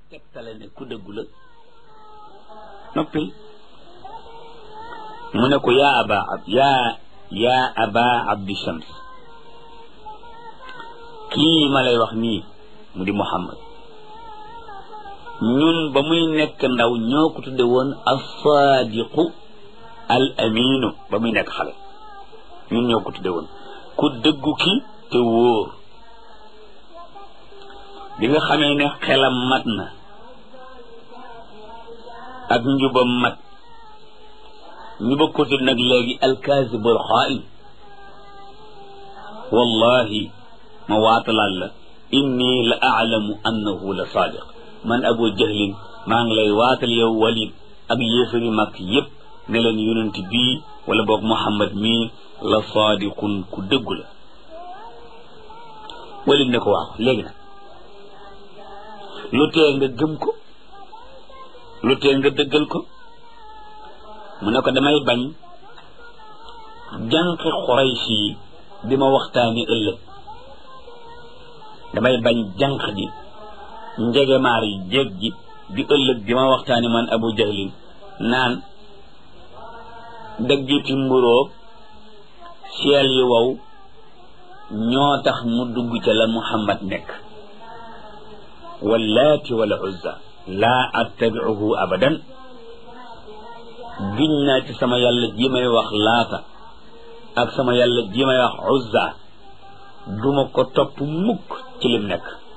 tegtale ne ku dëggu la noppil mu ne ko yaa aba ab yaa yaa aba abdi shams kii ma lay wax nii mu di muhammad ñun ba muy nekk ndaw ñoo ko tudde woon as-saadiqu al aminu ba muy nekk xale ñun ñoo ko tudde woon ku dëggu ki te wóor bi nga xamee ne xelam mat na ak njubam mat ñu ba ko tudd nag léegi alkaasibul xaa'in wallahi ma waatalaal la inni la aalamu annahu la saadiq man abu jahlin maa ngi lay waatal yow walid ak yéefari mag yépp ne leen yonent bii wala boog muhammad mii la saadiqun ku dëggu la walid ne ko waaw léegi nag lu tee nga gëm ko lu tee nga dëggal ko mu ne ko damay bañ jànqi xuraysi yi di ma waxtaani ëllëg damay bañ jànq ji njegemaar yi jéeg ji di ëllëg di ma waxtaani man abu jahlin naan daggiti mburóog seel yi wow ñoo tax mu dugg ca la muhammad nekk wallaati wala uzza laa attabicuhu abadan giñ naa ci sama yàlla ji may wax laata ak sama yàlla ji may wax uzza duma ko topp mukk ci lim nekk